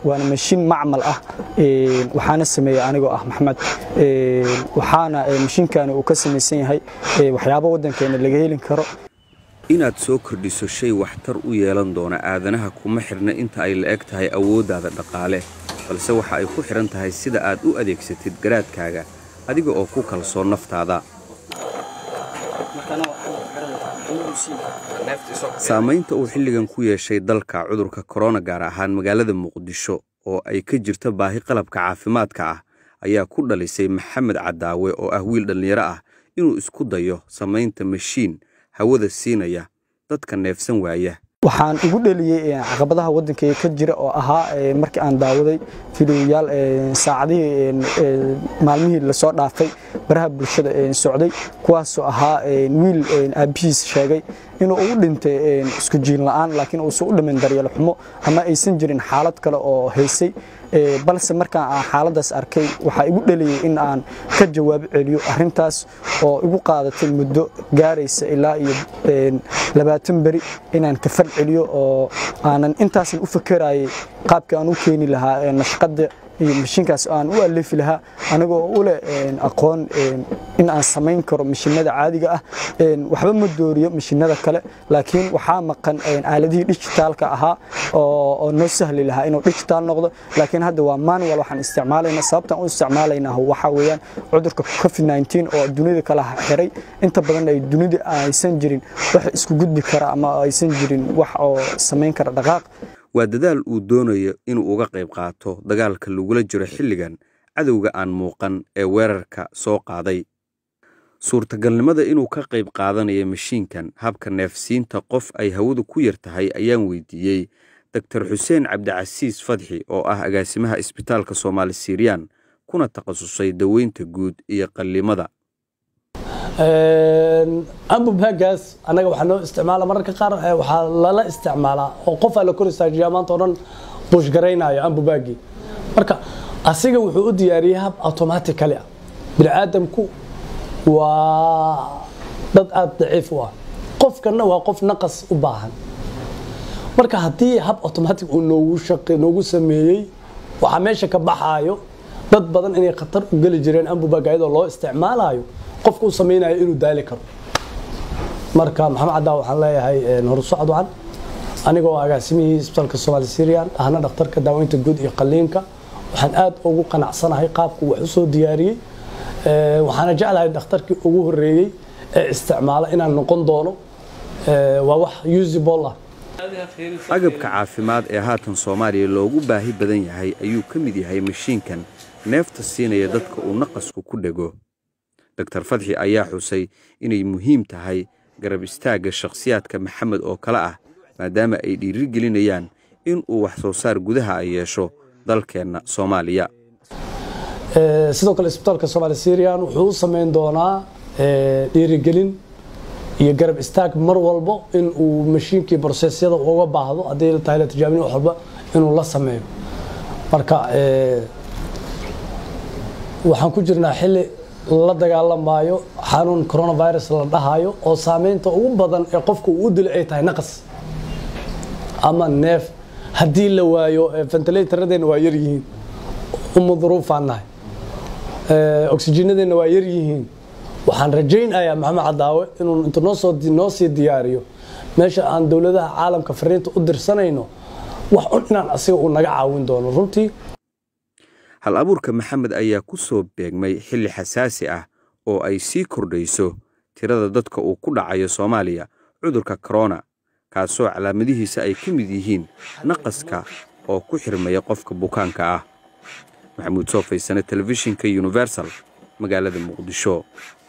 waana mashiin macmal ah waxaana sameeyey anigoo ah maxmed waxaana mashiinkani uu ka samaysan yahay waxyaabo waddankeena laga heli karo inaad soo kordhiso shay waxtar u yeelan doona aadanaha kuma xidhna inta ay la eg tahay awooddaada dhaqaale balse waxa ay ku xidhan tahay sida aad u adeegsatid garaadkaaga adiga oo ku kalsoon naftaada saamaynta uu xilligan ku yeeshay dalka cudurka korona gaar ahaan magaalada muqdisho oo ay ka jirto baahi qalabka caafimaadka ah ayaa ku dhalisay maxamed cadaawe oo ah wiil dhallinyaro ah inuu isku dayo samaynta mashiin hawada siinaya dadka neefsan waaya waxaan ugu dheliyey caqabadaha waddankayga ka jira oo ahaa markii aan daawaday fideoyaal saacadihii maalmihii lasoo dhaafay baraha bulshada socday kuwaasoo ahaa wiil aabbihiis sheegay inuu ugu dhintay isku jiin la'aan laakiin uusan u dhimin daryeel xumo ama aysan jirin xaalad kale oo haysay balse markaan aan xaaladdaas arkay waxaa igu dheliyey in aan ka jawaab celiyo arrintaas oo igu qaadatay muddo gaaraysa ilaa iyo labaatan beri inaan ka fal celiyo oo aanan intaasan u fakerayay qaabkii aan u keeni lahaa nashqadda iyo mashiinkaas aan u aleefi lahaa anigoo u leh aqoon in aan samayn karo mashiinada caadiga ah waxba ma dooriyo mashiinada kale laakiin waxaa maqan aaladihii dijitaalka ahaa oo noo sahli lahaa inuu dijitaal noqdo laakiin hadda waa manual waxaan isticmaalaynaa sababtaan u isticmaalaynaa waxaa weeyaan cudurka covid 19 oo dunida kala xiray inta badan ay dunida aysan jirin wax isku gudbi kara ama aysan jirin wax oo samayn kara dhaqaaq waa dadaal uu doonayo inuu uga qayb qaato dagaalka lagula jiro xilligan cadowga aan muuqan ee weerarka soo qaaday suurtagalnimada inuu ka qayb qaadanayo mashiinkan habka neefsiinta qof ay hawadu ku yar tahay ayaan weydiiyey doktor xuseen cabdicasiis fadxi oo ah agaasimaha isbitaalka soomaali siiriyaan kuna takhasusay daweynta guud iyo qallimada ambubagaas annaga waxaa noo isticmaala mararka qaar waxaa lala isticmaalaa oo qofaa la kor istaajiyaa maanta o dhan buushgaraynayo ambubagi marka asiga wuxuu u diyaariyey hab automatically ah bini aadamku waa dad aada daciif u ah qofkana waa qof naqas u baahan marka haddii hab automatic uu noogu shaqe noogu sameeyey waxaa meesha ka baxaayo dad badan inay khatar u geli jireen ambubag ayadoo loo isticmaalayo qofka u samaynayo inuu daali karo marka maxamed caddaa waxaan leeyahay horsocod wacan anigoo agaasimihii isbitaalka soomaali syrian ahna dhakhtarka daaweynta guud iyo qaliinka waxaan aad ugu qanacsanahay qaabku wax u soo diyaariyey waxaana jeclahay dhakhtarkii ugu horeeyey ee isticmaala inaan noqon doono waa wax usable ah agabka caafimaad ee haatan soomaaliya loogu baahi badan yahay ayuu ka mid yahay mashiinkan neefta siinaya dadka uu naqasku ku dhego doktor fadxi ayaa xusay inay muhiim tahay garab istaagga shakhsiyaadka maxamed oo kale ah maadaama ay dhiiri gelinayaan in uu wax soo saar gudaha ay yeesho dalkeenna soomaaliya sidoo kale isbitaalka soomaali syrian wuxuu u samayn doonaa dhiirigelin iyo garab istaag mar walbo in uu mashiinkii brosesyada uga baahdo haddii tahay la tijaabin wax walba inuu la sameeyo marka waxaan ku jirnaa xilli la dagaalamaayo xanuun coronavirus la dhahayo oo saameynta ugu badan ee qofka uu u dilo ay tahay naqas ama neef haddii la waayo ventilataradeena waa yar yihiin uma duruufaan nahay oxygenadeena waa yar yihiin waxaan rajaynayaa maxamed cadaawe inuu intu noosoo noo sii diyaariyo meesha aan dowladaha caalamka fariinta u dirsanayno wax un inaan asiga uu naga caawin doono runtii hal abuurka maxamed ayaa ku soo beegmay xilli xasaasi ah oo ay sii kordhayso tirada dadka uu ku dhacayo soomaaliya cudurka korona kaasoo calaamadihiisa ay ka mid yihiin naqaska oo ku xirmaya qofka bukaanka ah maxamuud soo faysane telefishinka universal magaalada muqdisho